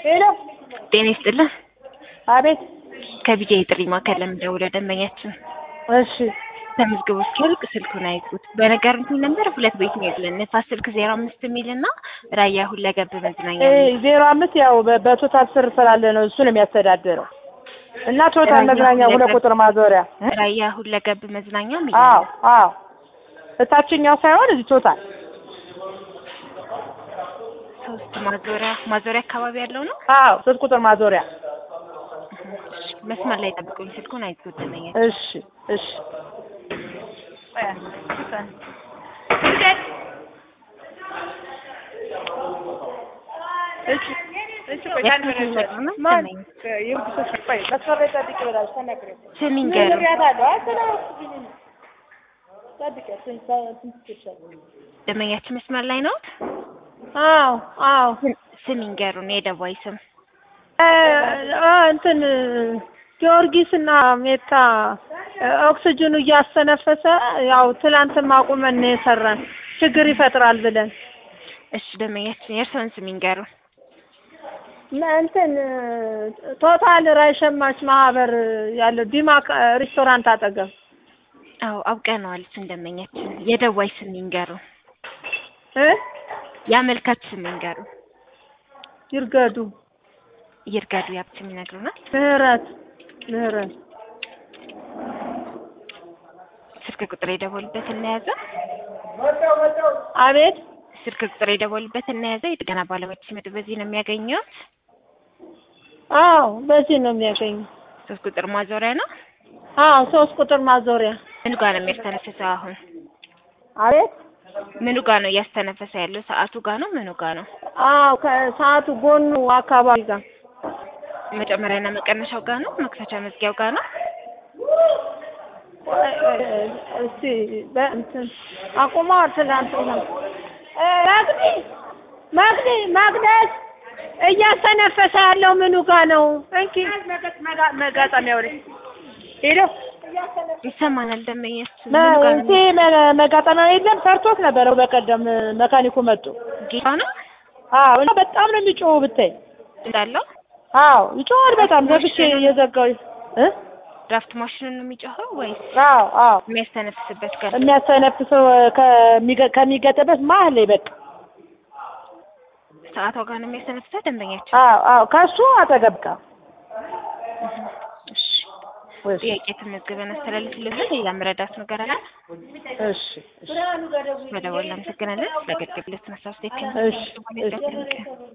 ሄሎ ጤና ይስጥልን። አቤት። ከቢጃ የጥሪ ማዕከል ለምደውለው ደንበኛችን እሺ ተመዝግቦ እስኪያልቅ ስልኩን አይዝጉት። በነገሩት ነበር ሁለት ቤት ነው ያለን ንፋስ ስልክ ዜሮ አምስት የሚል እና ራያ ሁለገብ መዝናኛ እ የሚል። ዜሮ አምስት ያው በ- በቶታል ስር ስላለ ነው እሱ ነው የሚያስተዳድረው እና ቶታል ራያ መዝናኛ ሁለት ሁለገብ- ቁጥር ማዞሪያ እ? ራያ ሁለገብ መዝናኛ የሚል አዎ አዎ እታችኛው ሳይሆን እዚህ ቶታል ሶስት ማዞሪያ ማዞሪያ አካባቢ ያለው ነው። አዎ ሶስት ቁጥር ማዞሪያ እሺ፣ መስመር ላይ ጠብቁኝ። ስልኩን አይዝጉት ደንበኛ እሺ እሺ እሺ እሺ ቆይ የት አንድ ነው ነገር የሚመጣው? ማን ደንበኛ ይሁን ሰው ቆይ መስመር ላይ ጠብቂ ብላለች ተናግረኝ ስም ምን ይንገሩ። ብያታለሁ አትናፍቂኝ ጠብቂ ስንት ስንት ትችላለሽ ደንበኛችን መስመር ላይ ነው። አዎ አዎ ስም ይንገሩን። የደዋይ ስም እ አ እንትን ጊዮርጊስ እና ሜታ እ ኦክስጅኑ እያስተነፈሰ ያው ትላንትም አቁመን ነው የሰራን ችግር ይፈጥራል ብለን እሺ፣ ደንበኛችን የእርስዎን ስም ይንገሩን። ነ- እንትን ቶታል ራይ ሸማች ማህበር ያለው ዲማ ካ- ሬስቶራንት አጠገብ አዎ አውቀነዋል። ስም ደንበኛችን የደዋይ ስም ይንገሩን። እ የአመልካች ስም ይንገሩን። ይርገዱ ይርጋዱ ያብት ይነግሩናል። ምህረት ምህረት ስልክ ቁጥር የደወሉበት እናያዘ አቤት ስልክ ቁጥር የደወሉበት እናያዘ የጥገና ባለሙያዎች ሲመጡ በዚህ ነው የሚያገኘው። አዎ በዚህ ነው የሚያገኙ ሶስት ቁጥር ማዞሪያ ነው። አዎ ሶስት ቁጥር ማዞሪያ ምኑ ጋር ነው የሚያስተነፍሰው? አሁን አቤት ምኑ ጋር ነው እያስተነፈሰ ያለው? ሰዓቱ ጋር ነው? ምኑ ጋር ነው? አዎ ከሰዓቱ ጎኑ አካባቢ ጋር መጨመሪያና መቀነሻው ጋር ነው? መክፈቻ መዝጊያው ጋር ነው? እስቲ በእንትን አቁማ ትላንት ነው እ መግዲ መግዲ መቅደስ እያስተነፈሰ ያለው ምኑ ጋር ነው? እንኪ መጋጠሚያው ላይ ሄሎ ይሰማናል። ደንበኛችን ምኑ ጋር ነው? እዚህ መ- መጋጠሚያው የለም ሰርቶት ነበረ በቀደም መካኒኩ መጡ። ጌታ ነው አዎ እና በጣም ነው የሚጮኸው ብታይ። እንዳለው አዎ ይጮሃል በጣም ዘግቼ እየዘጋው እ ድራፍት ማሽኑን ነው የሚጮኸው ወይስ አዎ አዎ የሚያስተነፍስበት ጋር? የሚያስተነፍሰው ከሚገ- ከሚገጥበት መሀል ላይ በቃ ሰዓቷ ጋር ነው የሚያስተነፍሰው ደንበኛችን። አዎ አዎ ከሱ አጠገብ ጋር እሺ እሺ ጥያቄ ተመዝግበን አስተላልፍልን። ሌላ መረዳት ነገር አለ? እሺ እሺ መደወል አመሰግናለን። ስለገደብለት ነሳስቴት እሺ እሺ